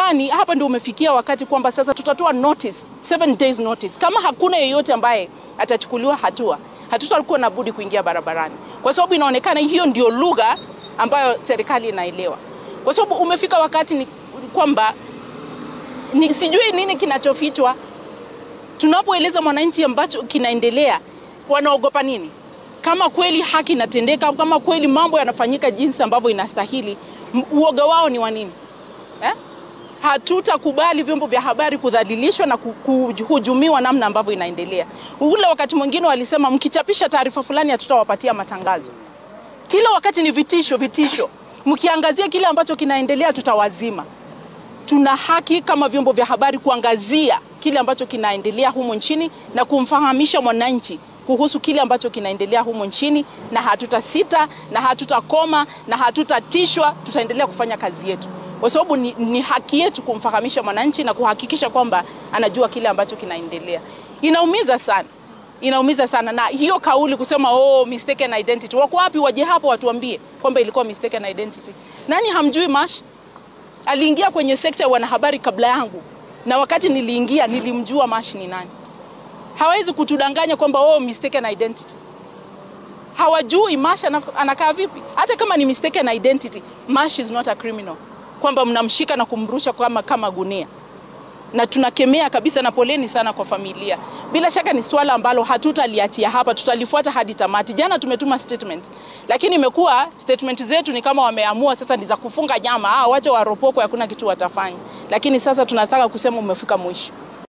nadhani hapa ndio umefikia wakati kwamba sasa tutatoa notice, seven days notice. Kama hakuna yeyote ambaye atachukuliwa hatua, hatutakuwa na budi kuingia barabarani, kwa sababu inaonekana hiyo ndio lugha ambayo serikali inaelewa, kwa sababu umefika wakati ni kwamba ni, sijui nini kinachofichwa tunapoeleza mwananchi ambacho kinaendelea, wanaogopa nini? Kama kweli haki inatendeka, kama kweli mambo yanafanyika jinsi ambavyo inastahili, m- uoga wao ni wa nini eh? Hatutakubali vyombo vya habari kudhalilishwa na ku- kuhujumiwa namna ambavyo inaendelea. Ule wakati mwingine walisema mkichapisha taarifa fulani hatutawapatia matangazo. Kila wakati ni vitisho, vitisho. Mkiangazia kile ambacho kinaendelea tutawazima tuna haki kama vyombo vya habari kuangazia kile ambacho kinaendelea humo nchini na kumfahamisha mwananchi kuhusu kile ambacho kinaendelea humo nchini, na hatutasita na hatutakoma na hatutatishwa. Tutaendelea kufanya kazi yetu kwa sababu ni, ni haki yetu kumfahamisha mwananchi na kuhakikisha kwamba anajua kile ambacho kinaendelea. Inaumiza sana, inaumiza sana, na hiyo kauli kusema oh, mistaken identity, wako wapi? Waje hapo watuambie kwamba ilikuwa mistaken identity. Nani hamjui Mash? aliingia kwenye sekta ya wanahabari kabla yangu, na wakati niliingia nilimjua Mash ni nani. Hawezi kutudanganya kwamba oh, mistaken identity. Hawajui Mash ana- anakaa vipi. Hata kama ni mistaken identity, Mash is not a criminal, kwamba mnamshika na kumrusha kama, kama gunia na tunakemea kabisa, na poleni sana kwa familia. Bila shaka ni swala ambalo hatutaliachia hapa, tutalifuata hadi tamati. Jana tumetuma statement, lakini imekuwa statement zetu ni kama wameamua sasa ni za kufunga nyama, ah, wache waropoko, hakuna kitu watafanya. Lakini sasa tunataka kusema umefika mwisho.